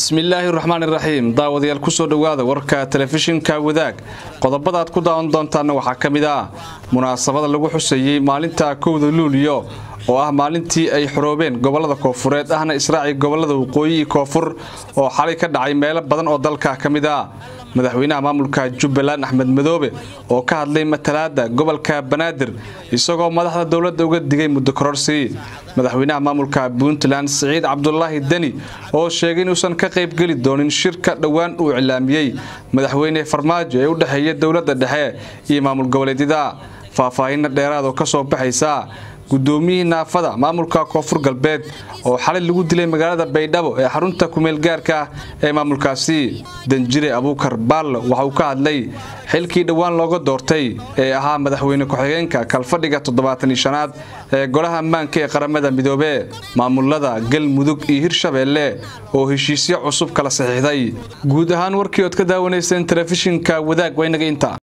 bismillaahi raxmaan iraxiim daawadayaal kusoo dhowaada warka telefishinka wadaag qodobadaad ku daawan doontaana waxaa ka mid ah munaasabada lagu xusayey maalinta kowda luuliyo oo ah maalintii ay xoroobeen gobolada koofureed ahna israaci gobolada waqooyi iyo koonfur oo xalay ka dhacay meelo badan oo dalka ka mid ah madaxweynaha maamulka jubbaland axmed madoobe oo ka hadlay matalaada gobolka banaadir isagoo madaxda dowladda uga digay muddo kororsi madaxweynaha maamulka puntland siciid cabdulaahi deni oo sheegay inuusan ka qaybgeli doonin shirka dhowaan uu iclaamiyey madaxweyne farmaajo ee u dhexeeya dowladda dhexe iyo maamul goboleedyada faahfaahinna dheeraad oo ka soo baxaysa gudoomiyihii naafada maamulka koonfur galbeed oo xalay lagu dilay magaalada baydhabo ee xarunta kumeelgaarka ah ee maamulkaasi danjire abuukar baallo waxa uu ka hadlay xilkii dhowaan looga doortay ee ahaa madaxweyne ku-xigeenka kalfadhiga toddobaataniishanaad ee golaha ammaanka ee qaramada midoobe maamulada galmudug iyo hirshabeelle oo heshiisyo cusub kala saxiixday guud ahaan warkii ood ka daawanayseen telefishinka wadaag waynaga inta